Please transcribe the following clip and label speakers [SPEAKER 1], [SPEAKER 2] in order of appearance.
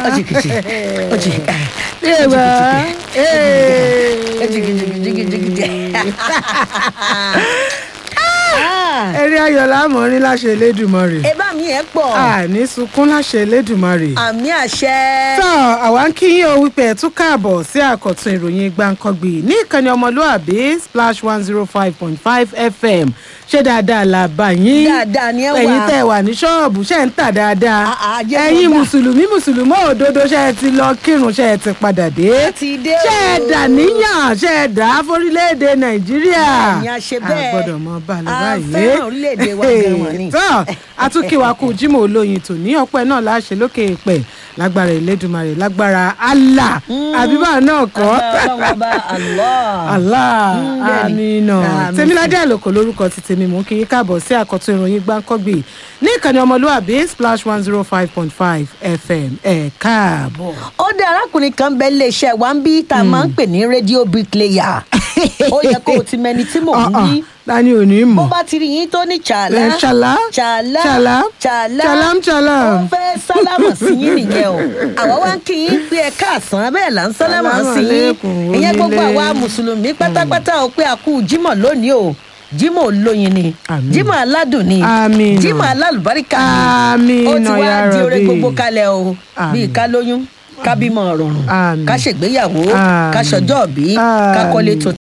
[SPEAKER 1] Ojìkìtì, ojì-
[SPEAKER 2] Ewa.
[SPEAKER 1] Ojìkìtì. Ah,
[SPEAKER 2] Eré ayọ̀ lámọ̀rin láṣẹ Elédùmarè.
[SPEAKER 1] ẹ bá mi ẹ pọ̀
[SPEAKER 2] Àní sunkún láṣẹ Elédùmarè.
[SPEAKER 1] àmì àṣẹ.
[SPEAKER 2] tọ́ àwa ń kí yín o wípé ẹ̀ tún káàbọ̀ sí àkọ́tún ìròyìn gbàǹkangbì ní ìkànnì ọmọlúàbí splash one zero five point five fm ṣé dáadáa là bá yín
[SPEAKER 1] Dáadáa ni ẹ wà.
[SPEAKER 2] ẹ̀yin tẹ́ ẹ wà ní ṣọ́ọ̀bù ṣe ń tà dáadáa
[SPEAKER 1] Ah, ah, jẹ́
[SPEAKER 2] ẹ̀yin
[SPEAKER 1] kó gbà.
[SPEAKER 2] mùsùlùmí mùsùlùmí òdodo ṣe ẹ ti lọ kírun ṣe ẹ ti padà dé
[SPEAKER 1] A ti dé
[SPEAKER 2] ṣe ẹ
[SPEAKER 1] o.
[SPEAKER 2] dà níyàn ṣe ẹ dà á fórílẹ̀-èdè nàìjíríà
[SPEAKER 1] Ẹ̀yin a ṣe bẹ́ẹ̀.
[SPEAKER 2] a gbọ́dọ̀ mọ bá a lọ
[SPEAKER 1] A
[SPEAKER 2] báyìí
[SPEAKER 1] fẹ́ràn orílẹ̀-èdè wa gan wọ̀n ni.
[SPEAKER 2] tọ́ àtúnkìwá kù jimoh olóyin tò ní ọpẹ́ náà láṣẹ lókè èèpẹ̀ lágbára ìlédùmarè lágbára allah àbíbá náà kọ́
[SPEAKER 1] ọlọ́run ọba allah.
[SPEAKER 2] allah
[SPEAKER 1] bẹ́ẹ̀ ni.
[SPEAKER 2] amina
[SPEAKER 1] Àmín.
[SPEAKER 2] tèmiládé àlòkò lórúkọ ti tèmi mú kí yín káàbọ̀ sí àkọ́tún ìròyìn gbáǹkọ́gbì ní ìkànnì ọmọlúwàbí splash one zero five point five fm ẹ̀ káàbọ̀.
[SPEAKER 1] ó dé arákùnrin kan bẹ iléeṣẹ́ wa ń bí tá a máa ń pè ní rédíò bricklayer ó yẹ kó o ti mẹni tí mò ń bí
[SPEAKER 2] tani ò ní
[SPEAKER 1] bó
[SPEAKER 2] mọ̀
[SPEAKER 1] bá ti rí yín tó ní
[SPEAKER 2] Ẹ,
[SPEAKER 1] chàlá
[SPEAKER 2] ṣàlá
[SPEAKER 1] chàlá
[SPEAKER 2] ṣàlá
[SPEAKER 1] chàlá
[SPEAKER 2] ṣàlám ṣàlám.
[SPEAKER 1] ó fẹ́ sálámà sí yín nìyẹn o àwa wá ń kí yín pé ẹ káàsán bẹ́ẹ̀ là ń sálámà
[SPEAKER 2] Sálámà
[SPEAKER 1] sí yín
[SPEAKER 2] lẹ́kùn
[SPEAKER 1] ìyẹn gbogbo
[SPEAKER 2] onílé.
[SPEAKER 1] àwa mùsùlùmí pátápátá o pé a kú jímọ̀ lónìí o jímọ̀ olóyin ni
[SPEAKER 2] Àmín.
[SPEAKER 1] jímọ̀ aládùn ni
[SPEAKER 2] Àmín.
[SPEAKER 1] jímọ̀ alálùbáríkà
[SPEAKER 2] Àmín
[SPEAKER 1] ni ó ti wá
[SPEAKER 2] ya
[SPEAKER 1] di oore
[SPEAKER 2] Rabbi.
[SPEAKER 1] gbogbo kalẹ̀ o
[SPEAKER 2] Àmín.
[SPEAKER 1] bíi ká lóyún ká bímọ rọrùn
[SPEAKER 2] Àmín.
[SPEAKER 1] ká ṣègbéyàwó
[SPEAKER 2] Àmín.
[SPEAKER 1] ká ṣọjọ́ òbí ká
[SPEAKER 2] Àmín.
[SPEAKER 1] kọ́lé tuntun